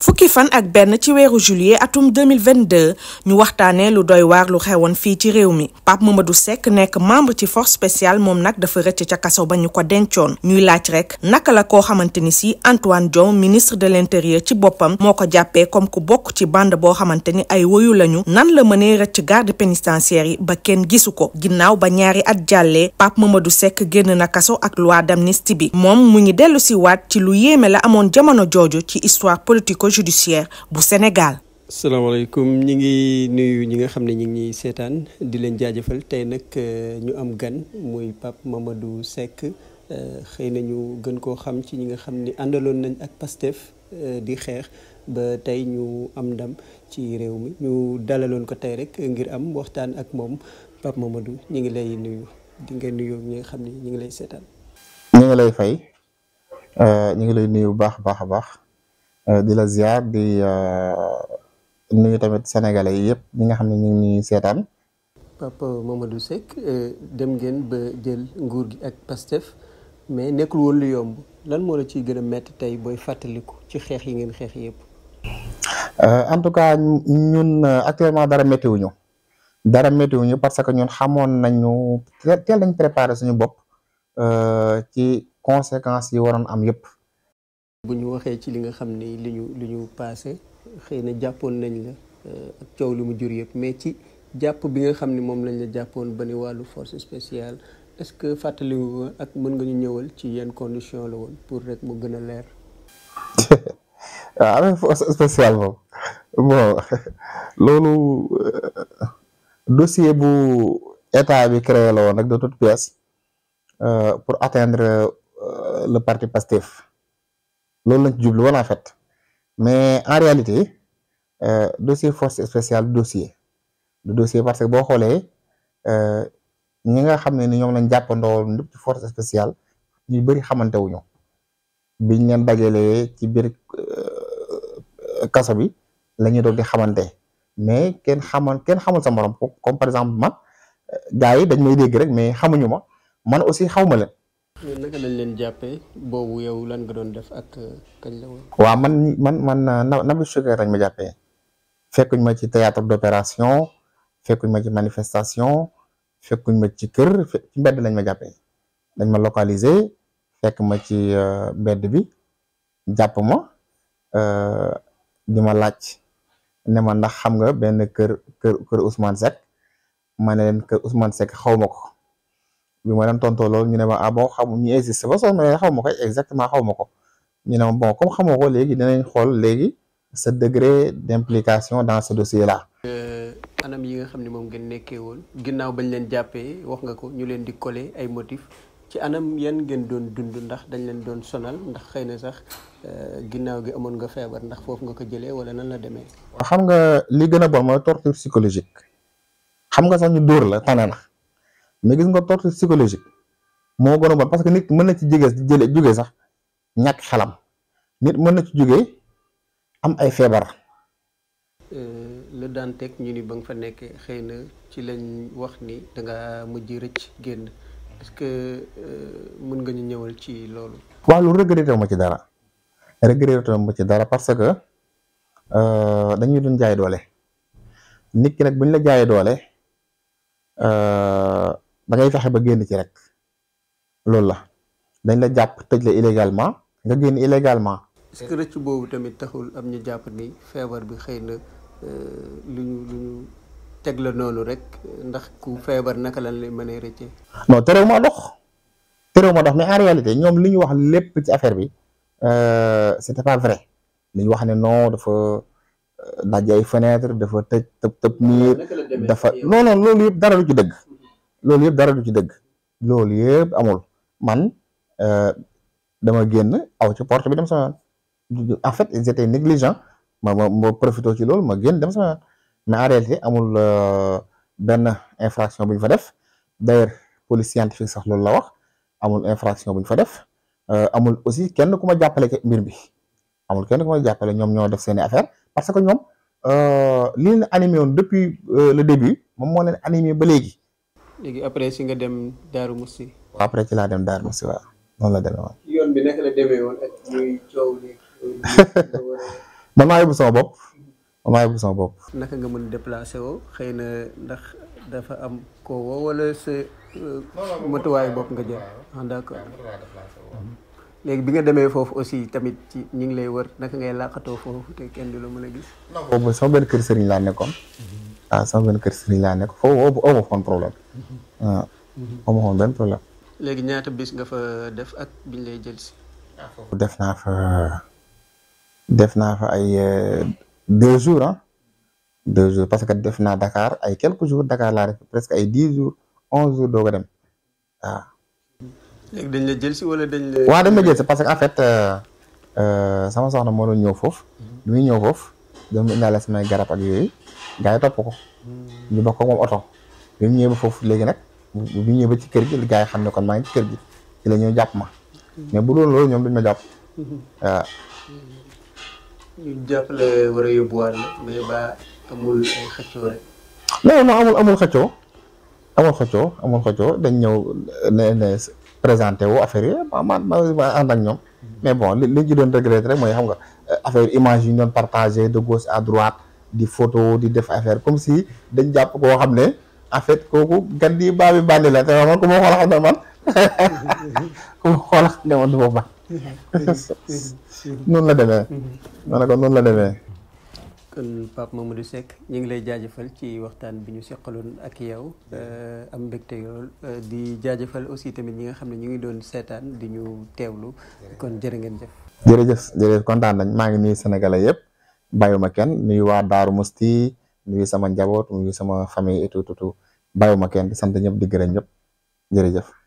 fukki fan ak benn ci weeru juillet atum 2022 ñu waxtaanee lu doy waar lu xewoon fii ci réew mi Pape Mamadou Seck nekk membre ci force spéciale moom nag dafa rëcc ca kaso ba ñu ko dencoon ñuy laaj rek naka la koo xamante ni si Antoine Diome ministre de l'intérieur ci boppam moo ko jàppee comme ku bokk ci bande boo xamante ni ay woyu lañu nan la mënee rëcc garde pénitentiaire yi ba kenn gisu ko ginnaaw ba ñaari at jàllee Pape Mamadou Seck génn na kaso ak loi d'amnistie bi moom mu ngi dellu si waat ci lu yéeme la amoon jamono jooju ci histoire politico judiciaire bu Sénégal. salaamaaleykum ñi ngi nuyu ñi nga xam ne ñi ngi ñuy seetaan di leen jaajëfal tey nag ñu am gan muy Pape Mamadou Seck xëy na ñu gën koo xam ci ñi nga xam ni àndaloon nañ ak Pastef di xeex ba tey ñu am ndam ci réew mi ñu dalaloon ko tey rek ngir am waxtaan ak moom Pape Mamadou ñi ngi lay nuyu di nga nuyu ñi nga xam ne ñi ngi lay seetaan. ñu ngi lay fay ñu ngi lay nuyu bu baax a baax a baax. di la ziar di nuyu tamit sénégalais yi yëpp ñi nga xam ne ñu ngi ñuy seetaan. Papa Mamadou Seck dem ngeen ba jël nguur gi ak Pastef mais nekkul woon lu yomb lan moo la ciy gën a métti tey booy fàttaliku ci xeex yi ngeen xeex yëpp. en tout cas ñun actuellement dara méttiwuñu dara méttiwuñu parce que ñun xamoon nañu teel nañ préparé suñu bopp ci conséquences yi waroon am yëpp. bu ñu waxee ci li nga xam ni li ñu li ñu passé xëy na jàppoon nañ la ak coow li mu jur yëpp mais ci jàpp bi nga xam ni moom lañ la jàppoon ba ni wàllu force spéciale est-ce que fàttali nga ak mën nga ñu ñëwal ci yenn condition la woon pour rek mu gën a leer. waaw avec force spéciale moom bon loolu dossier bu état bi créé la woon rek de toute pièce pour atteindre le parti Pastef. loolu lañ ci jublu woon en fait mais en réalité euh, dossier force spéciale du dossier du dossier parce que boo xoolee ñi nga xam ne ni ñoom lañ jàppandoo lépp ci force spéciale ñu bëri xamante wuñu biñ leen dajalee ci biir kaso bi la ñuy doog di xamante mais kenn xamal kenn xamul sa morom comme par exemple man gars yi dañ may dégg rek mais xamuñu ma man aussi xawma leen. naka lañ leen jàppee boobu yow lan nga doon def ak kañ la woon. waaw man man man na Nabil Choucair lañ ma jàppee fekkuñ ma ci théâtre d'opération fekkuñ ma ci manifestation fekkuñ ma ci kër ci mbedd lañ ma jàppee dañ ma localiser fekk ma ci mbedd bi jàpp ma di ma laaj ne ma ndax xam nga benn kër kër kër Ousmane Seck ma ne leen kër Ousmane Seck xaw ma ko. bi ma leen tontoo loolu ñu ne ma ah bon xamu ñu existe ba soo mais xaw ma ko exactement xaw ma ko ñu ne ma bon comme xamoo ko léegi dinañ xool léegi sa degré d'implication dans ce dossier là. anam yi nga xam ne moom ngeen nekkee woon ginnaaw bañ leen jàppee wax nga ko ñu leen di coller ay motifs ci anam yan ngeen doon dund ndax dañ leen doon sonal ndax xëy na sax ginnaaw gi amoon nga feebar ndax foofu nga ko jëlee wala nan la demee. xam nga li gën a bon mooy torture psychologique xam nga sax ñu dóor la tane na. mais gis nga torture psychologique moo gën a bon parce que nit mën na ci jóge jële jóge sax ñàkk xelam nit mën na ci jóge am ay feebar. la daan teg ñu ni ba nga fa nekkee xëy na ci lañ wax ni da nga mujj rëcc génn est-ce que mën nga ñu ñëwal ci loolu. waaw lu regretté ma ci dara regretté ma ci dara parce que dañuy doon jaay doole nit ki nag buñ la jaayee doole. da ngay fexe ba génn ci rek loolu la dañ la jàpp tëj la illégalement nga génn illégalement. est-ce que rëcc boobu tamit taxul am ñu jàpp ni feebar bi xëy na lu ñu lu ñu teg la noonu rek ndax ku feebar naka lañ lay mënee rëccee. non terew ma dox terew ma dox mais en réalité ñoom li ñu wax lépp ci affaire bi c'était pas vrai li ñu wax ne non dafa. daj ay fenêtre dafa tëj tëb tëb miir dafa non non loolu yëpp dara du ci dëgg loolu yëpp dara du ci dëgg loolu yëpp amul man dama génn aw ci porte bi dem sama yoon en fait ils étaient négligents ma ma ma profité ci loolu ma génn dem sama yoon mais en réalité amul benn infraction bu ñu fa def d'ailleurs police scientifique sax loolu la wax amul infraction bu ñu fa def amul aussi kenn ku ma jàppale ci mbir bi amul kenn ku ma jàppale ñoom ñoo def seeni affaire parce que ñoom li leen animé woon depuis le début moom moo leen animé ba léegi. léegi après si nga dem Darou Moussi. après ci laa dem Darou Moussi waaw noonu la demee woon. yoon bi naka la demee woon ak muy coow li man maa yóbbu sama bopp man maa yóbbu sama bopp. naka nga mën déplacé woo xëy na ndax dafa am ko woo wala sa matuwaayu bopp nga jël ah d'accord léegi bi nga demee foofu aussi tamit ci ñi ngi lay wër naka ngay làqatoo foofu te kenn du la mën a gis. boobu sama benn kër sëriñ laa nekkoon. waaw sama benn kër sëriñ laa nekk foofu aw ma foon problème waaw aw ma foon benn problème. léegi ñaata bis nga fa def ak biñ lay jël si. def naa fa def naa fa ay deux jours ah deux jours parce que def naa Dakar ay quelques jours Dakar laa def presque ay dix jours onze jours doo ko dem waaw. léegi dañ la jël si wala dañ la. waaw dañ ma jël si parce que en fait sama soxna moo doon ñëw foofu. bi muy ñëw foofu doon mu indaale samay garab ak yooyu gars yi topp ko. ñu bokk ak moom oto. bi mu ñëwee ba foofu léegi nag bu ñu ñëwee ba ci kër gi gars yi xam ne kon maa ngi ci kër gi ci la ñuy jàpp ma. mais bu loolu loolu ñoom duñ ma jàpp. waaw. ñu jàpp la war a yóbbuwaat la mais ba amul ay xëccoo rek. non non amul amul xëccoo amul xëccoo amul xëccoo dañ ñëw ne ne présenté wu affaire yi ma ma ma ànd ak ñoom. mais bon li li ñu doon regretté rek mooy xam nga affaire image yi ñu doon partagé de gauche à droite di photo di def affaire comme si dañ jàpp koo xam ne en fait kooku gan di baa bi bànni la te man ku ma xool xam ne man ku ma xool xam ne man du ma ban noonu la demee. ma ne ko noonu la demee. kon Pape Mamadou Seck ñu ngi lay jaajëfal ci waxtaan bi ñu seqaloon ak yow am mbégte yool di jaajëfal aussi tamit ñi nga xam ne ñu ngi doon seetaan di ñu teewlu kon jërë ngeen jëf. jërëjëf jërëjëf kontaan nañ maa ngi nuyu sénégalais yëpp bàyyuma kenn nuyu waa Daaru Musti nuyu sama njaboot nuyu sama famille et tout tout bàyyuma kenn di sant ñëpp di gërëm ñëpp jërëjëf.